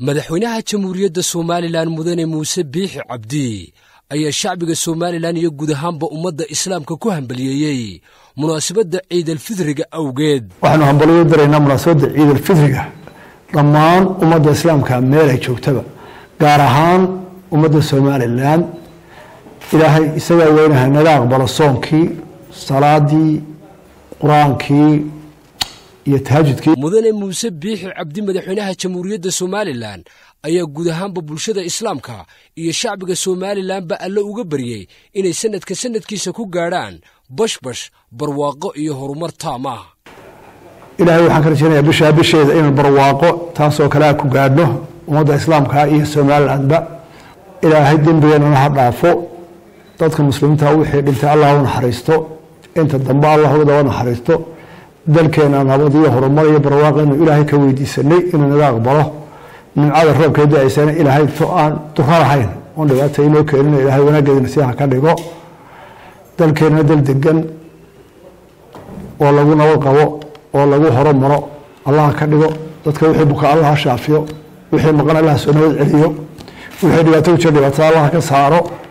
madaxweynaha jamhuuriyadda somalilan mudane muuse biixi cabdi ayaa shacbiga somalilan iyo guud ahaanba ummadda islaamka ku hambaliyeeyey munaasabadda ciidalfidriga awgeed waxaanu hambaliyo daraynaa munaasabadda ciidalfidriga dhammaan ummadda islaamka meel ay joogtaba gaar ahaan ummadda somalilan ilaahay isagaa weynaha naga aqbalo soonkii salaadii qur-aankii iyo tahajudkii mudane muuse biixi cabdi madaxweynaha jamhuuriyadda somalilan ayaa guud ahaanba bulshada islaamka iyo shacbiga somalilanba alle uga baryey inay sanadka sanadkiisa ku gaadhaan bashbash barwaaqo iyo horumar taam ah ilaahay waxaan ka rajeynayaa bishaa bisheeda inaan barwaaqo taasoo kalea ku gaadhno ummadda islaamka iyo somalilandba ilaahay dembigeenana ha dhaafo dadka muslimiinta wixii dhintay allah u naxariisto inta dambe allah uga naxariisto dalkeena nabad iyo horumar iyo barwaaqeenu ilaahay ka weydiisanay inuu naga aqbalo nimcada roobkee da-aysana ilaahay to aan duro lahayn oon dhibaata inoo keenin ilaahay wanaageedina si ha ka dhigo dalkeenna dal degan oo lagu nabad qabo oo lagu horumaro allah ka dhigo dadka wixii buka allah ha shaafiyo wixii maqan allah soo nabad celiyo wixii dhibaato ku jira dhibaatada allah ka saaro